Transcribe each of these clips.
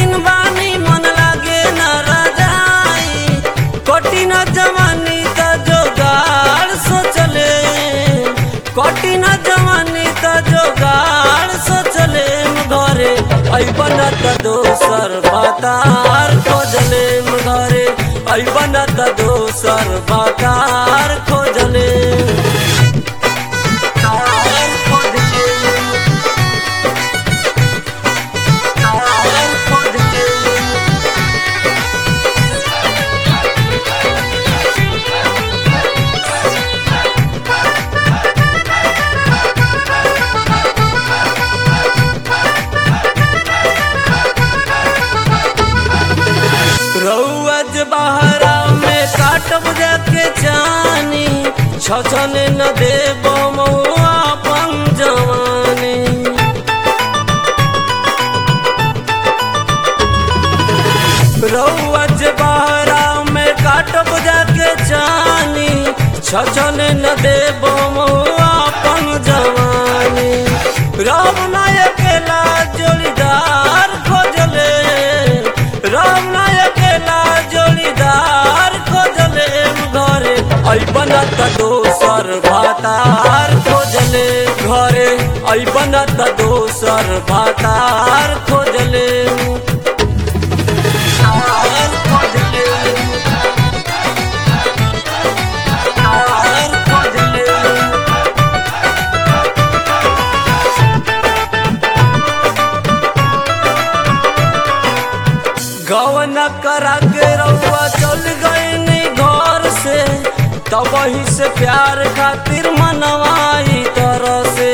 दिन बानी मन लागे न रजाई कठिन जवानी त जोगाड़ सोचले कठिन जवानी त जोगाड़ सोचले घरे ऐबन त दोसर बातार खोजले घरे ऐबन त दोसर बातार खोजले तार खोजले तार खोजले रउअज बहरा में काटब जाके जानी छछन न देब मौआ अपन जवानी रउअज बहरा में काटब जाके जानी छछन न देब मौआ अपन जवानी राम नायकेला जोड़ीदार खोजले राम नायकेला जोड़ीदार खोजले घरे ऐबन त दोसर भातार खोजले घरे ऐबन त दोसर भातार खोजले तार खोजले तार खोजले गवन करा के रउआ चल गईनी घर से तब वही से प्यार खातिर मनवाई तरह से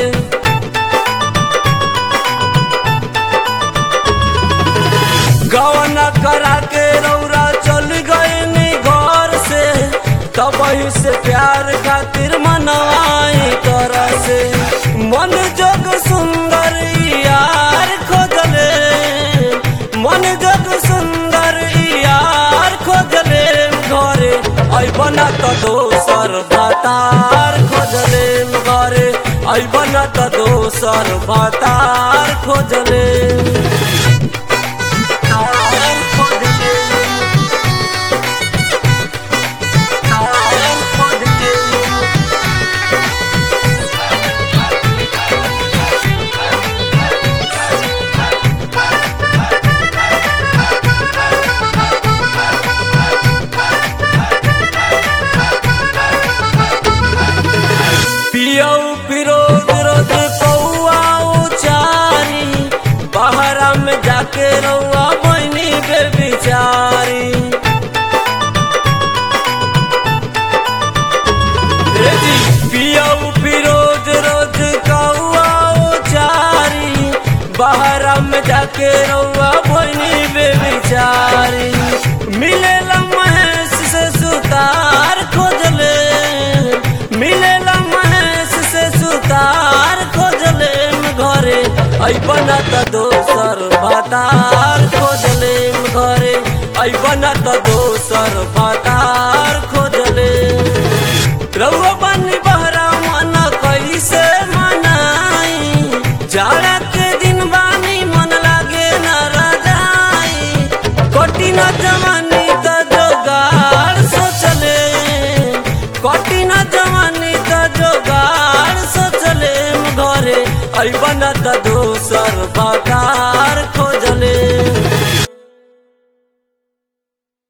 गवन करा के रउरा चल गईनी घर से तब वही से प्यार खातिर मनवाई तरह से मन जोग सुंदर यार खोजले मन जग सुंदर यार खोजले घरे ऐबन त दोसर भातार खोजले घरे ऐबन त दोसर भातार खोजले तार खोजले तार खोजले पियऊ फिरोज रोज कौआ उचारी बहरा में जाके रउआ बनी बे बिचारी रे जी, पियऊ फिरोज रोज कौआ उचारी बहरा में जाके रउआ बनी बे बिचारी मिलेला महेश से सुतार खोजले मिलेला महेश से सुतार खोजले घरे ऐबन त दोसर भातार खोजले घरे ऐबन त दोसर भातार खोजले रउआ बनी बहरा मन कैसे मनाई जाड़ा के दिन बानी मन लागे न रजाई कठिन जवानी त जोगाड़ सोचले कठिन जवानी त जोगाड़ सोचले घरे ऐबन त दोसर बात